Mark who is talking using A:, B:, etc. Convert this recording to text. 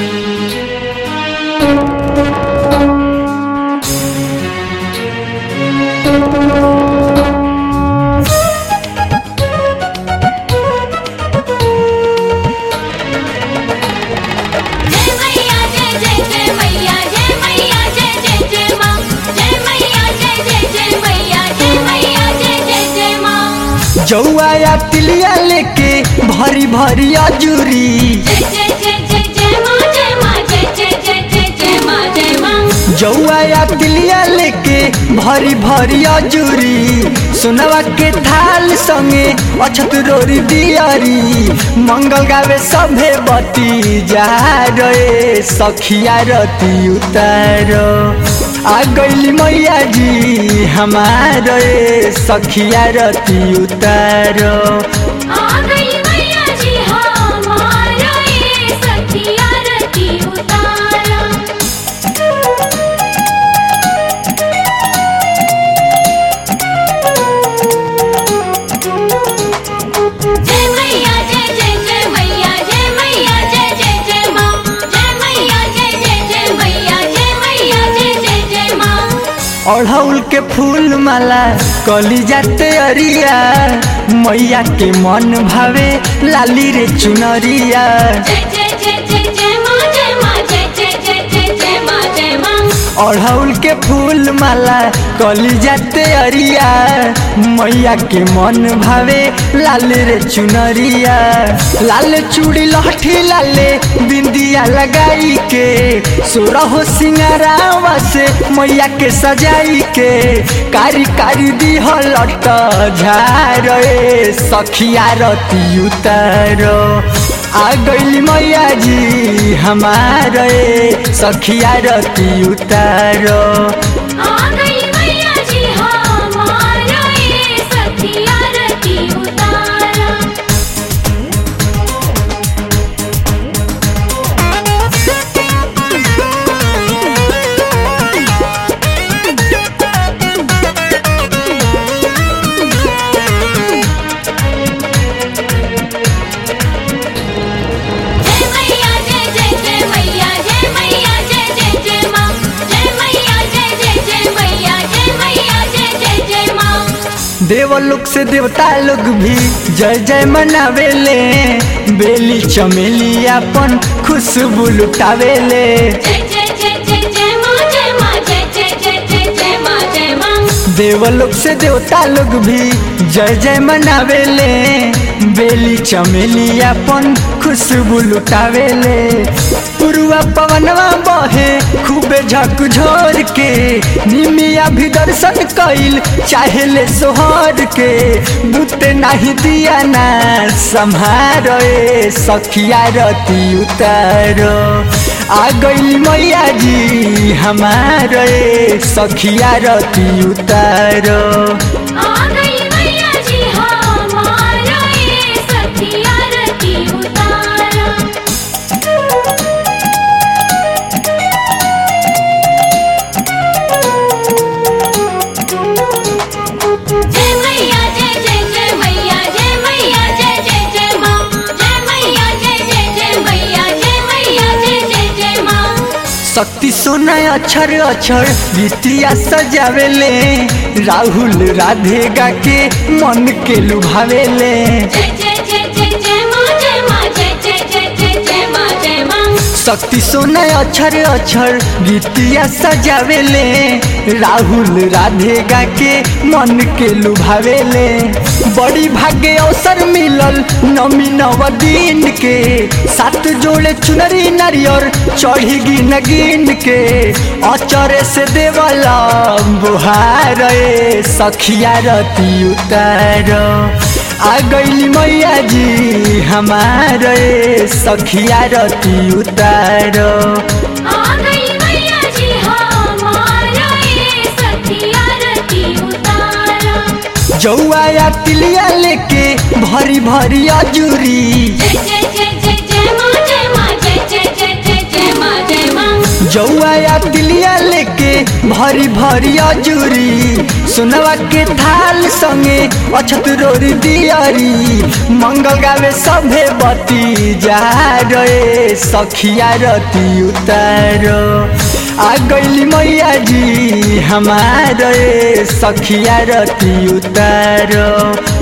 A: जय मैया जय जय जय मैया जय मैया जय जय जय माँ जय मैया जय जय जय मैया जय मैया जय जय जय माँ
B: जौआ या तिलिया लेके भरी भरी अजूरी
A: जय जय जय जय जय माँ जय माँ जय जय जय जय जय माँ जय माँ
B: जौआ या तिलिया लेके भरी भरी अजूरी सुनवा के थाल संगे अछत रोरी दियारी मंगल गावे सभे बती जा रे सखिया रती उतारो आ गईली मैया जी हमारे सखिया रती उतारो
A: आ गई मैया जी हमारा ये सखिया रती उतारा जय मैया जय जय जय मैया जय मैया जय जय जय माँ जय मैया जय जय जय मैया जय मैया जय जय जय माँ
B: अढ़ौल के फूल माला कली जाते अरिया मैया के मन भावे लाली रे चुनरिया
A: जय जय जय जय जय माँ जय माँ जय जय जय जय जय माँ जय माँ
B: अढ़ौल के फूल माला कली जाते अरिया मैया के मन भावे लाल रे चुनरिया लाल चूड़ी लहठी लाले बिंदिया लगाई के सोरहो सिंगारावा से मैया के सजाई के कारी कारी दिहलट झारे सखिया रती उतारो आ गईली मैया जी हमारे सखिया रती उतारो
A: आ गई मैया जी हमारा ये सखिया रती उतारा जय मैया जय जय जय मैया जय मैया जय जय जय माँ जय मैया जय जय जय मैया जय मैया जय जय जय माँ
B: देवलोक से देवता लोग भी जय जय मनावेले बेली चमेली अपन खुशबू लुटावेले
A: जय जय जय जय जय माँ जय माँ जय जय जय जय जय माँ जय माँ
B: देवलोक से देवता लोग भी जय जय मनावेले बेली चमेली अपन खुशबू लुटावेले पुरुआ पवनवा बहे खूबे झकझोर के निमिया भी दर्शन कइल चाहेले सोहर के बुते नाही दिया ना संहारे सखिया रती उतारो आ गई मैया जी हमारे सखिया रती उतारो
A: आ गई मैया जी हमारा ये सखिया रती उतारा जय मैया जय जय जय मैया जय मैया जय जय जय माँ जय मैया जय जय जय मैया जय मैया जय जय जय माँ
B: शक्ति सोना अक्षर अक्षर गीतिया सजावेले राहुल राधे गा के मन के लुभावेले
A: जय जय जय जय जय माँ जय माँ जय जय जय जय जय माँ जय माँ
B: शक्ति सोना अक्षर अक्षर गीतिया सजावेले राहुल राधे गा के मन के लुभावेले बड़ी भाग्य अवसर मिलल नमी नव दिन के सात जोड़े चुनरी नारियर चढ़ी गिन गिन के अचरे से देवला बुहार सखिया रती उतार आ गईली मैया जी हमारे सखिया रती उतारो
A: आ गई मैया जी हमारा ये सखिया रती उतारा
B: जौआ या तिलिया लेके भरी भरी अजूरी
A: जय जय जय जय जय माँ जय माँ जय जय जय जय जय माँ जय माँ
B: जौआ या तिलिया लेके भरी भरी अजूरी सुनवा के थाल संगे अछत रोरी दियरी मंगल गावे सभे बती जा रे सखिया रती उतारो आ गईली मैया जी हमारे सखिया रती उतारो